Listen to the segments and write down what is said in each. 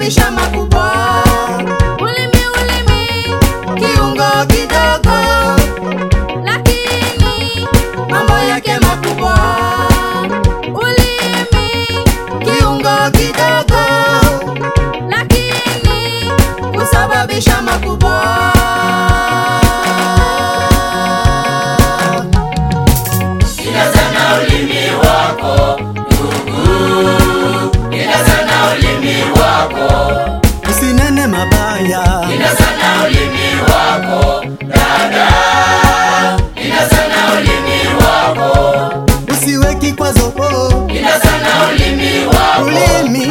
husababisha makubwa. Ulimi, ulimi, Kiungo kidogo, lakini mambo yake makubwa. ulimi, Kiungo kidogo, lakini husababisha makubwa. Inazana ulimi wako ndugu, inazana ulimi wako, Usinene mabaya, inazana ulimi wako dada, inazana ulimi wako, usiwe kikwazo, inazana ulimi wako, ulimi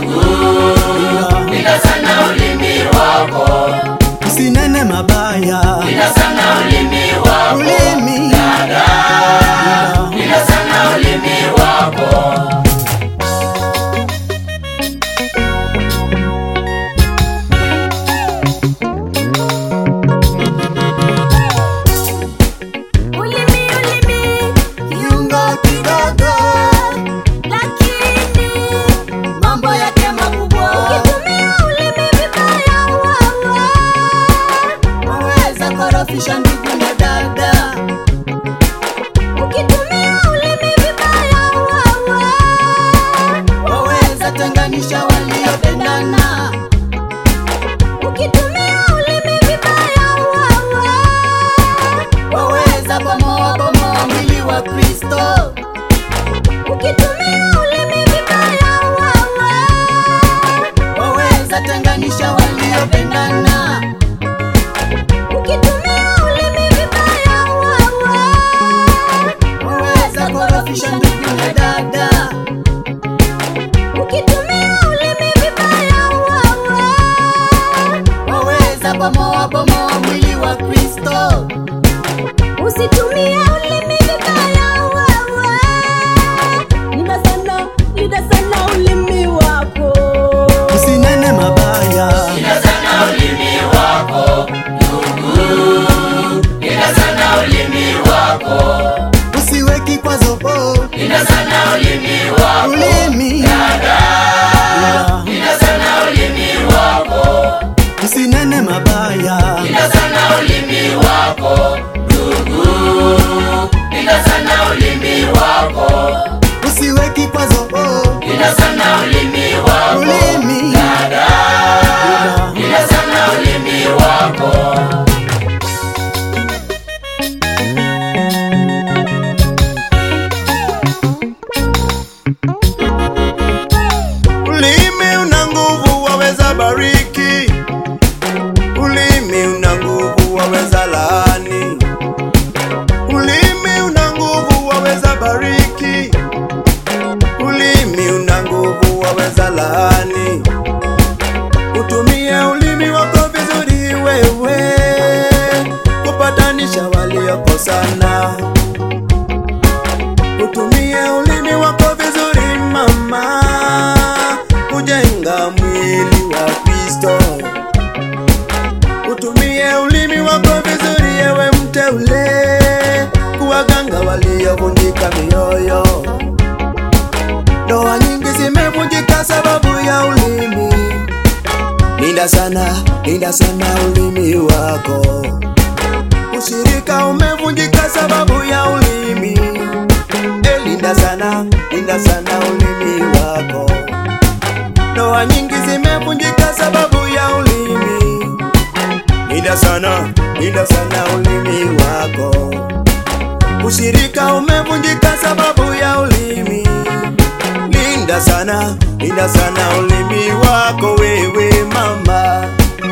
inazana ulimi wako, usinene mabaya, inazana ulimi wako, ulimi inazana ulimi wako. ulimi, ulimi, kiungo kidogo, lakini mambo yake makubwa. ukitumia ulimi vibaya, wawa waweza korofisha ndugu na dada, ukitumia ulimi vibaya, wawa waweza tenganisha waliopendana, ukitumia ulimi vibaya, wawa waweza bomoa bomoa mwili wa Kristo, ukitumia ulimi vibaya, wawa waweza tenganisha waliopendana, ukitumia ulimi vibaya, wawa waweza korofisha ndugu na dada, ukitumia ulimi vibaya, wawa waweza bomoa bomoa mwili wa Kristo, usitumie ulimi vibaya, wawa linda sana, linda sana ulimi wako usinene mabaya, Inazana ulimi wako ndugu, inazana ulimi wako, usiwe kikwazo, inazana ulimi wako, ulimi inazana ulimi wako, usinene mabaya, inazana ulimi wako ndugu, inazana ulimi wako, usiwe kikwazo, inazana ulimi wako, ulimi inazana ulimi wako. Ulimi una nguvu, waweza bariki. Ulimi una nguvu, waweza laani. Ulimi una nguvu, waweza bariki. Ulimi una nguvu, waweza laani. Utumie ulimi wako vizuri wewe, kupatanisha waliokosana. Utumie ulimi wako vizuri mama, kujenga mwili wa Kristo. Utumie ulimi wako vizuri ewe mteule, kuwaganga waliovunjika mioyo. Ndoa nyingi zimevunjika sababu ya ulimi. Linda sana, linda sana ulimi wako. Ushirika umevunjika sababu ya ulimi. Eh, linda sana, linda sana ulimi wako. Ndoa nyingi zimevunjika sababu ya ulimi. Linda sana, linda sana ulimi wako. Ushirika umevunjika sababu ya ulimi. Linda sana, linda sana ulimi wako wewe mama.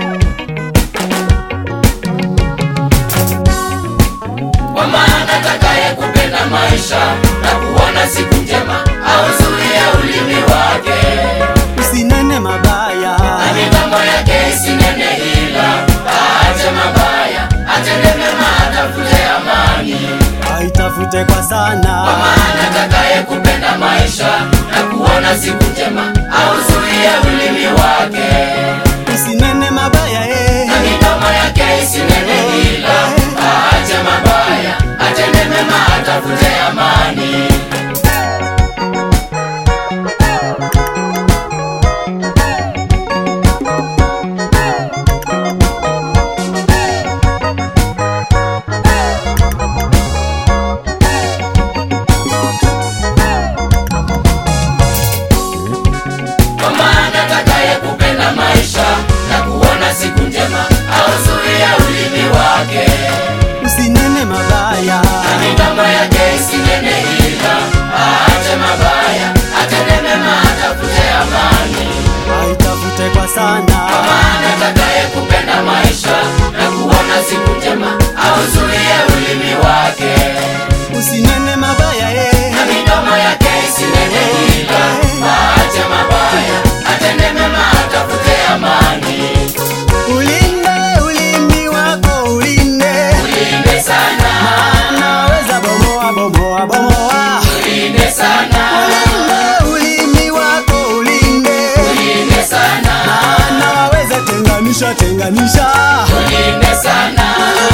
Kwa maana atakaye kupenda maisha na kuona siku njema auzuie ulimi wake, usinene mabaya, na midomo yake isinene hila. Aache mabaya, atende mema, atafute amani. aitafute kwa Kwa sana, maana atakaye kupenda maisha na kuona siku njema auzuie ulimi wake, usinene mabaya eh. na midomo yake isinene hila. Aache mabaya, atende mema, atafute amani. usinene mabaya eh. na midomo yake isinene hila, aache mabaya, atende mema, atafute amani. Ulinde ulimi wako ulinde, Ulinde sana, naweza bomoa bomoa bomoa. ulinde sana, Ulinde ulimi wako ulinde, ulinde sana, naweza tenganisha tenganisha. ulinde sana,